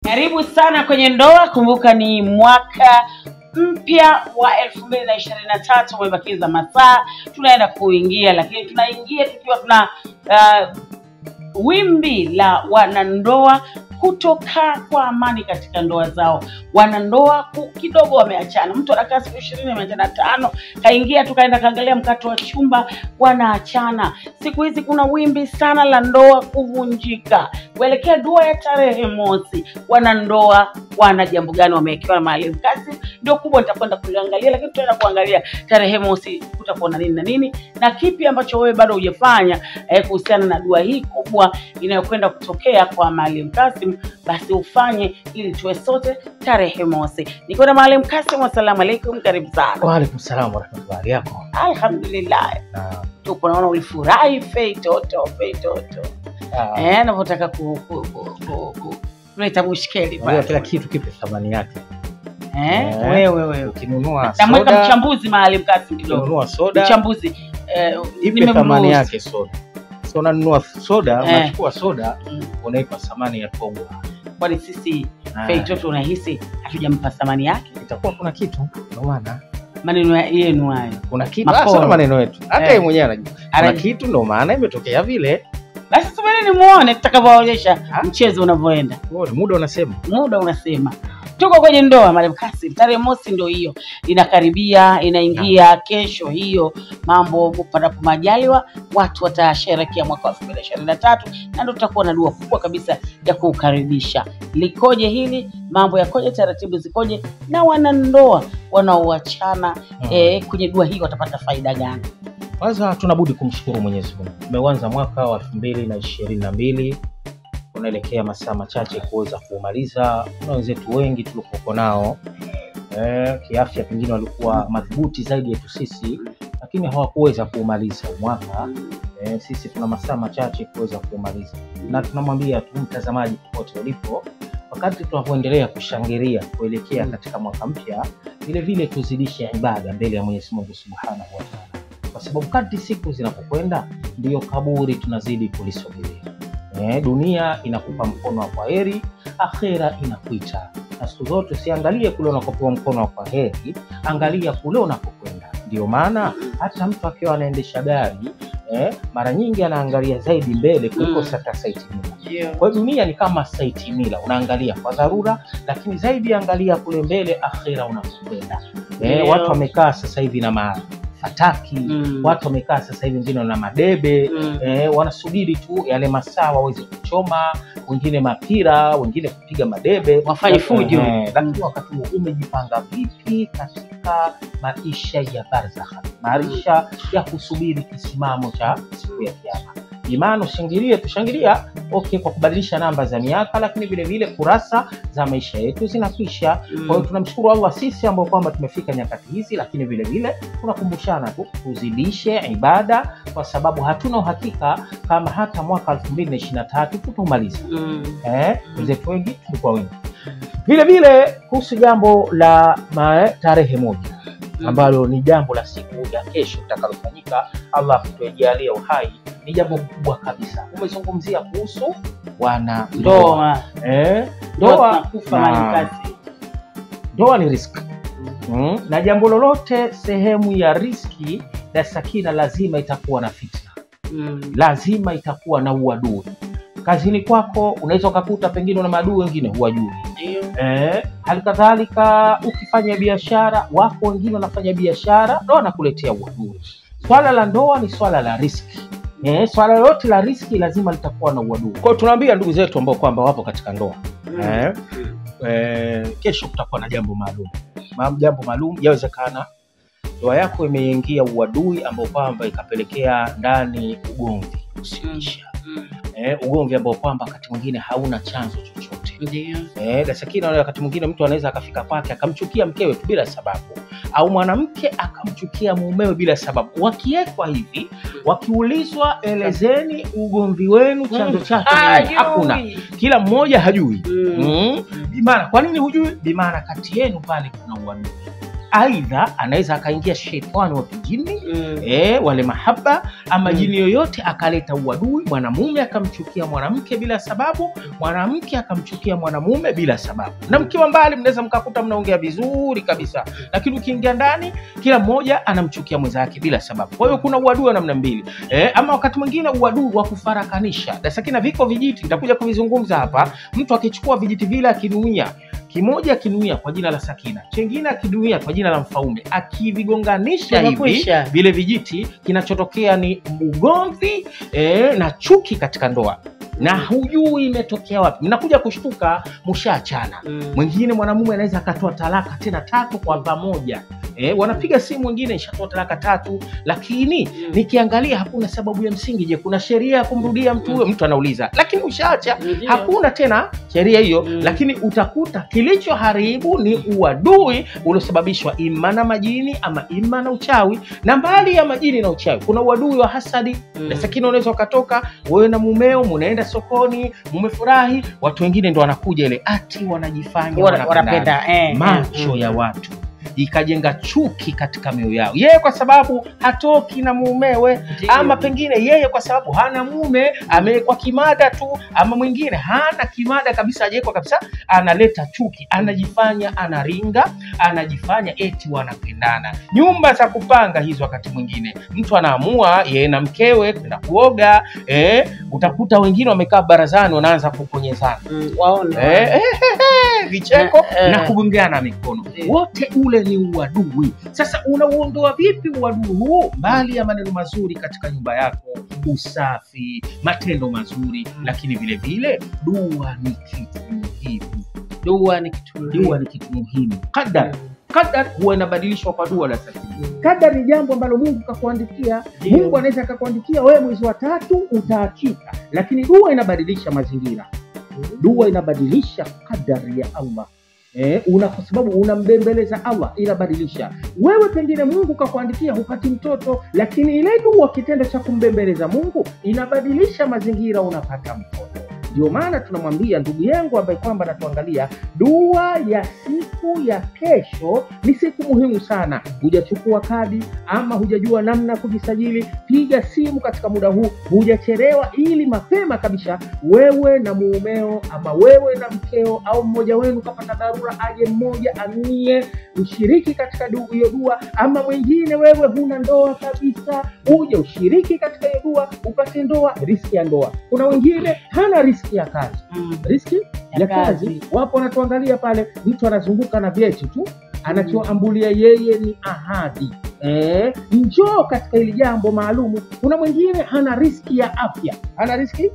Karibu sana kwenye ndoa. Kumbuka ni mwaka mpya wa elfu mbili na ishirini na tatu umebakiza masaa, tunaenda kuingia, lakini tunaingia tukiwa tuna uh, wimbi la wanandoa kutokaa kwa amani katika ndoa zao. Wanandoa ku- kidogo wameachana, mtu anakaa siku ishirini ameachana tano, kaingia tu kaenda kaangalia mkato wa chumba, wanaachana. Siku hizi kuna wimbi sana la ndoa kuvunjika kuelekea dua ya tarehe mosi. Wanandoa wana jambo gani wamewekewa mahali kazi? Ndio kubwa nitakwenda kuliangalia, lakini tutaenda kuangalia tarehe mosi kutakuwa na nini na nini na kipi ambacho wewe bado hujafanya eh, kuhusiana na dua hii kubwa inayokwenda kutokea kwa Maalim Kasim, basi ufanye ili tuwe sote tarehe mosi. Niko na Maalim Kasim, assalamu alaikum, karibu sana. Waalaikum salam warahmatullahi yako. Alhamdulillah, Na, tupo naona ulifurahi fei toto fei toto ah, eh, navyotaka ku, ku, ku, ku, ku tunaita mushkeli unajua pale kila kitu kipe thamani yake. eh, Eh. wewe wewe Ukinunua namweka soda, mchambuzi Maalim Kasim kidogo, ukinunua soda mchambuzi eh, ipe nimemruhusu. thamani yake soda. So unanunua soda, Eh. unachukua soda Mm. unaipa thamani ya togwa. kwani sisi Ah, fei toto unahisi hatujampa thamani yake? itakuwa kuna kitu ndio maana maneno ya- yenu hayo kuna kitu Maporo. hasa na maneno yetu. Hata Eh. yeye mwenyewe anajua. Kuna Anajua. kitu ndio maana imetokea vile. basi subiri nimuone tutakavyoonyesha Ha? mchezo unavyoenda Wewe muda unasema. muda unasema tuko kwenye ndoa Maalim Kasim tarehe mosi ndio hiyo inakaribia inaingia kesho hiyo mambo panapo majaliwa watu watasherekea mwaka wa elfu mbili ishirini na tatu na ndo tutakuwa na dua kubwa kabisa ya kuukaribisha likoje hili mambo yakoje taratibu zikoje na wanandoa wanaoachana Mm. eh, kwenye dua hii watapata faida gani Kwanza tunabudi kumshukuru Mwenyezi Mungu. Tumeanza mwaka wa elfu mbili na ishirini na mbili unaelekea masaa machache kuweza kuumaliza. Kuna wenzetu wengi tuliokuwa nao eh, kiafya pengine walikuwa madhubuti zaidi yetu sisi, lakini hawakuweza kuumaliza mwaka. Eh, sisi tuna masaa machache kuweza kuumaliza, na tunamwambia tu mtazamaji popote ulipo, wakati tunavyoendelea kushangilia kuelekea katika mwaka mpya, vile vile tuzidishe ibada mbele ya Mwenyezi Mungu Subhanahu wa Ta'ala kwa sababu kadri siku zinapokwenda ndiyo kaburi tunazidi kulisogelea. Eh, dunia inakupa mkono wa kwaheri, akhera inakuita, na siku zote usiangalie kule unakopewa mkono wa kwaheri, angalia kule unapokwenda. Ndio maana hata mtu akiwa anaendesha gari eh, mara nyingi anaangalia zaidi mbele kuliko Mm. sata saiti mila. Kwa hiyo dunia ni kama saiti mila, unaangalia kwa dharura, lakini zaidi angalia kule mbele, akhera unapokwenda. Eh, Ndio. watu wamekaa sasa hivi na mafataki Mm. watu wamekaa sasa hivi wengine na madebe Mm. eh, wanasubiri tu yale masaa waweze kuchoma, wengine mapira, wengine kupiga madebe, Wafanye fujo. Eh, lakini wakati huo umejipanga vipi katika maisha ya barzakha, maisha ya kusubiri kisimamo cha siku ya Kiyama? Imani ushangilie, tushangilia okay, kwa kubadilisha namba za miaka, lakini vile vile kurasa za maisha yetu zinakwisha. Kwa hiyo tunamshukuru Allah sisi ambao kwamba tumefika nyakati hizi, lakini vile vile tunakumbushana tu tuzidishe ibada, kwa sababu hatuna uhakika kama hata mwaka 2023 tutaumaliza. Mm. Eh, wenzetu wengi tulikuwa wengi. Vile vile kuhusu jambo la ma- tarehe moja ambalo ni jambo la siku ya kesho itakalofanyika, Allah kutujalia uhai, ni jambo kubwa kabisa. Umezungumzia kuhusu wana ndoa eh, ndoa ndoa zinakufa na- Maalim Kasim. ndoa ni riski mm. na jambo lolote sehemu ya riski na sakina lazima itakuwa na fitna Mm. lazima itakuwa na uadui kazini kwako unaweza ukakuta pengine una maadui wengine huwajui Ndio. eh, hali kadhalika ukifanya biashara wako wengine wanafanya biashara ndo wanakuletea uadui swala la ndoa ni swala la riski eh, swala lolote la riski lazima litakuwa na uadui kwao tunaambia ndugu zetu ambao kwamba wapo katika ndoa eh, eh, kesho kutakuwa na jambo maalum Ma- jambo maalum yawezekana ndoa yako imeingia uadui ambao kwamba ikapelekea ndani ugomvi usioisha Mm. eh, ugomvi ambao kwamba wakati mwingine hauna chanzo chochote Ndio. eh, dasakina wakati mwingine mtu anaweza akafika kwake akamchukia mkewe tu bila sababu au mwanamke akamchukia mumewe bila sababu wakiwekwa hivi wakiulizwa elezeni ugomvi wenu chanzo chake ni nini? hakuna kila mmoja hajui Mm. mm. Bimaana, kwa nini hujui? Bimaana kati yenu pale kuna uadui. aidha anaweza akaingia shetani wa kijini Mm. e, wale mahaba ama Mm. jini yoyote akaleta uadui, mwanamume akamchukia mwanamke bila sababu, mwanamke akamchukia mwanamume bila sababu. Na mkiwa mbali, mnaweza mkakuta mnaongea vizuri kabisa, lakini ukiingia ndani, kila mmoja anamchukia mwenzake bila sababu. Kwa hiyo kuna uadui wa namna mbili e, ama wakati mwingine uadui wa kufarakanisha. Dasakina, viko vijiti, nitakuja kuvizungumza hapa. Mtu akichukua vijiti vile akinuia kimoja akinuia kwa jina la Sakina, chengine akinuia kwa jina la Mfaume, akivigonganisha hivi Tumekwisha. vile vijiti, kinachotokea ni ugomvi e, na chuki katika ndoa, na hujui imetokea wapi. Mnakuja kushtuka mshaachana. Mm. Mwingine mwanamume anaweza akatoa talaka tena tatu kwa pamoja. E, wanapiga simu wengine ishatoa talaka tatu, lakini Mm. nikiangalia hakuna sababu ya msingi. Je, kuna sheria ya kumrudia mtu huyo? Mtu anauliza, lakini ushaacha Ndio. hakuna tena sheria hiyo Mm. lakini utakuta kilichoharibu ni uadui uliosababishwa ima na majini ama ima na uchawi na mbali ya majini na uchawi kuna uadui wa hasadi Mm. na sakini unaweza ukatoka wewe na mumeo munaenda sokoni mumefurahi watu wengine ndo wanakuja ile ati wanajifanya Wana- wanapendana. wanapenda eh, macho eh, ya mm. watu ikajenga chuki katika mioyo yao yeye kwa sababu hatoki na mumewe Ndio. ama pengine yeye kwa sababu hana mume amewekwa kimada tu, ama mwingine hana kimada kabisa, hajawekwa kabisa, analeta chuki, anajifanya anaringa, anajifanya eti wanapendana. Nyumba za kupanga hizo, wakati mwingine mtu anaamua yeye na mkewe kwenda kuoga eh, utakuta wengine wamekaa barazani wanaanza kuponyezana Mm, waone eh, eh, eh, eh, vicheko Eh, eh. na kugongeana mikono Ndio. wote ule ni uadui. Sasa unauondoa vipi uadui huu? Mbali ya maneno mazuri katika nyumba yako, usafi, matendo mazuri, lakini vile vile dua ni kitu muhimu. dua ni kitu muhimu. Dua ni kitu muhimu. Qadar, qadar huwa inabadilishwa kwa dua la sasa. Mm. Kadar ni jambo ambalo Mungu kakuandikia. Ndio. Mungu anaweza akakuandikia wewe mwezi wa tatu utaachika, lakini dua inabadilisha mazingira dua inabadilisha kadari ya Allah. Eh, una kwa sababu unambembeleza Allah inabadilisha. Wewe pengine Mungu kakuandikia hupati mtoto, lakini ile dua, kitendo cha kumbembeleza Mungu inabadilisha mazingira, unapata mtoto. Ndio maana tunamwambia ndugu yangu ambaye kwamba anatuangalia, dua ya siku ya kesho ni siku muhimu sana. Hujachukua kadi ama hujajua namna ya kujisajili, piga simu katika muda huu, hujachelewa, ili mapema kabisa wewe na muumeo ama wewe na mkeo au mmoja wenu kapata dharura, aje mmoja anie ushiriki katika du- hiyo dua, ama mwingine wewe huna ndoa kabisa, uje ushiriki katika hiyo dua upate ndoa, riski ya ndoa. Kuna wengine hana riski ya kazi, Mm. riski Ya ya kazi. kazi. Wapo wanatuangalia pale, mtu anazunguka na vyeti tu, anachoambulia yeye ni ahadi. Eh, njoo katika hili jambo maalumu. Kuna mwingine hana riski ya afya, hana riski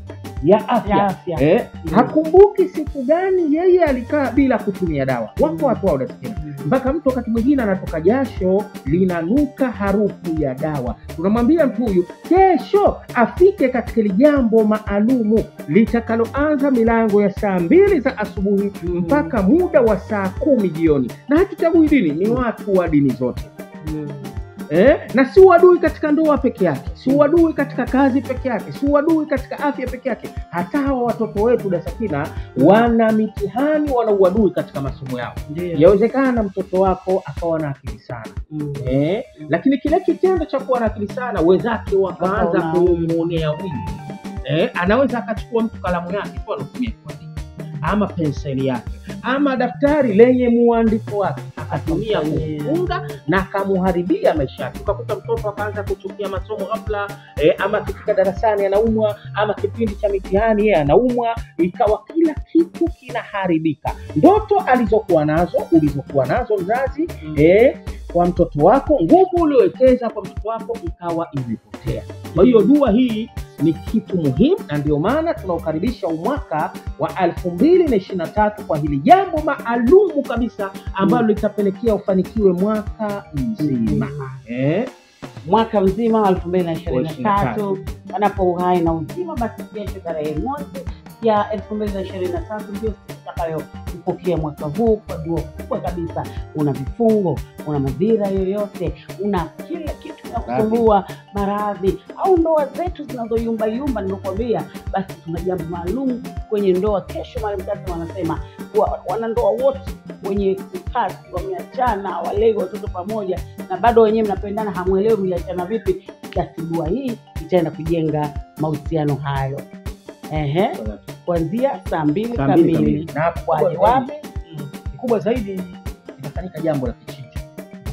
ya afya, Ya afya. Eh, Mm. hakumbuki siku gani yeye alikaa bila kutumia dawa. Wako watu hao unasikia Mm. mpaka mtu wakati mwingine anatoka jasho linanuka harufu ya dawa. Tunamwambia mtu huyu kesho afike katika hili jambo maalumu litakaloanza milango ya saa mbili za asubuhi mpaka muda wa saa kumi jioni, na hatuchagui dini, ni watu wa dini zote. Mm. Eh, na si uadui katika ndoa peke yake, si uadui katika kazi peke yake, si uadui katika afya peke yake. Hata hawa watoto wetu Dasakina wana mitihani, wana uadui katika masomo yao. Ndio. Yawezekana mtoto wako akawa na akili sana Mm. eh, lakini kile kitendo cha kuwa na akili sana, wenzake wakaanza Wakaona- kumwonea wivu eh, anaweza akachukua mtu kalamu yake tu anatumia kuandika ama penseli yake ama daftari lenye muandiko wake akatumia Akamfanyia. kufunga na akamuharibia maisha yake. Ukakuta mtoto akaanza kuchukia masomo ghafla eh, ama akifika darasani anaumwa, ama kipindi cha mitihani yeye anaumwa, ikawa kila kitu kinaharibika. Ndoto alizokuwa nazo ulizokuwa nazo mzazi Mm. eh, kwa mtoto wako, nguvu uliowekeza kwa mtoto wako ikawa imepotea. Kwa hiyo dua hii ni kitu muhimu, na ndio maana tunaukaribisha umwaka wa elfu mbili na ishirini na tatu kwa hili jambo maalumu kabisa ambalo litapelekea ufanikiwe mwaka mzima eh? mwaka mzima wa elfu mbili na ishirini na 23. tatu panapo uhai na uzima, basi kesho tarehe mosi ya elfu mbili na ishirini na tatu ndio siku tutakayompokea mwaka huu kwa dua kubwa kabisa. Una vifungo, una madhira yoyote, una kila kitu kusumbua maradhi au ndoa zetu zinazoyumbayumba, nimekwambia, basi tuna jambo maalum kwenye ndoa. Kesho Mwalimu Kasim wanasema wa- wanandoa wote wenye ukasi wameachana, walei watoto pamoja, na bado wenyewe mnapendana, hamwelewi mliachana vipi, basi dua hii itaenda kujenga mahusiano hayo. Ehe, kuanzia saa mbili Saa mbili kamili kamili. Na kubwa waje zaidi- wapi? kubwa zaidi itafanyika jambo la kichinja.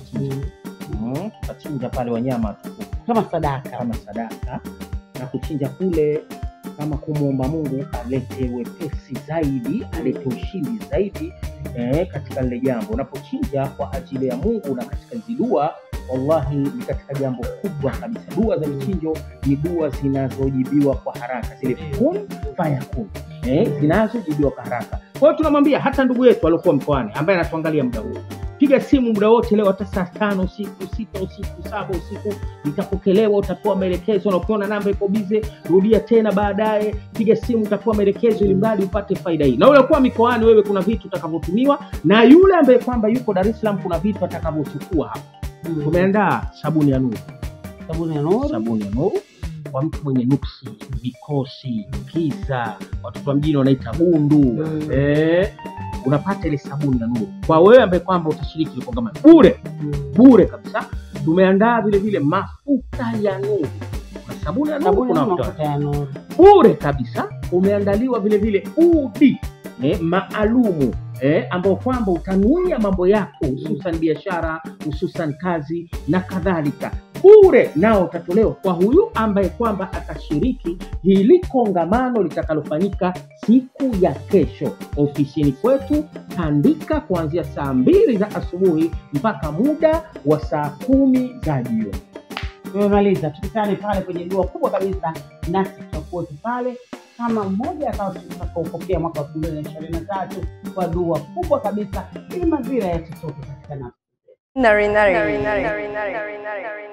Mm, tutachinja pale wanyama tukufu Kama sadaka. kama sadaka na kuchinja kule kama kumwomba Mungu alete wepesi zaidi, alete ushindi zaidi eh, katika lile jambo. Unapochinja kwa ajili ya Mungu na katika hizi dua, wallahi ni katika jambo kubwa kabisa. Dua za michinjo ni dua zinazojibiwa kwa haraka, zile kun fayakun eh, zinazojibiwa kwa haraka. Kwa hiyo tunamwambia hata ndugu yetu aliokuwa mkoani ambaye anatuangalia muda huu, piga simu muda wote leo, hata saa tano usiku, sita usiku, saba usiku, itapokelewa, utapewa maelekezo, na ukiona namba iko bize, rudia tena baadaye, piga simu, utapewa maelekezo, ili mradi upate faida hii. Na uliokuwa mikoani, wewe kuna vitu utakavyotumiwa, na yule ambaye kwamba yuko Dar es Salaam, kuna vitu atakavyochukua hapa. Mm. Tumeandaa sabuni ya nuru Sabuni ya nuru. sabuni ya nuru kwa mtu mwenye nuksi, vikosi, kiza, watoto wa mjini wanaita bundu Mm. eh, unapata ile sabuni ya nuru kwa wewe ambaye kwamba utashiriki ile kongamano bure Mm. bure kabisa. Tumeandaa vile vile mafuta ya nuru, kuna sabuni ya nuru, Sabuni kuna ya mafuta mafuta ya nuru. bure kabisa. Umeandaliwa vile vile udi eh, maalumu eh, ambao kwamba utanuia mambo yako hususan biashara, hususan kazi na kadhalika, bure nao utatolewa kwa huyu ambaye kwamba atashiriki hili kongamano litakalofanyika siku ya kesho ofisini kwetu Tandika, kuanzia saa mbili za asubuhi mpaka muda wa saa kumi za jioni. Tumemaliza, tukutane pale kwenye dua kubwa kabisa, nasi tutakuwa tu pale kama mmoja akawa tutakaopokea mwaka wa elfu mbili na ishirini na tatu kwa dua kubwa kabisa, ili mazira yasitoke katika nafsi. Nari, nari, nari, nari, nari, nari, nari.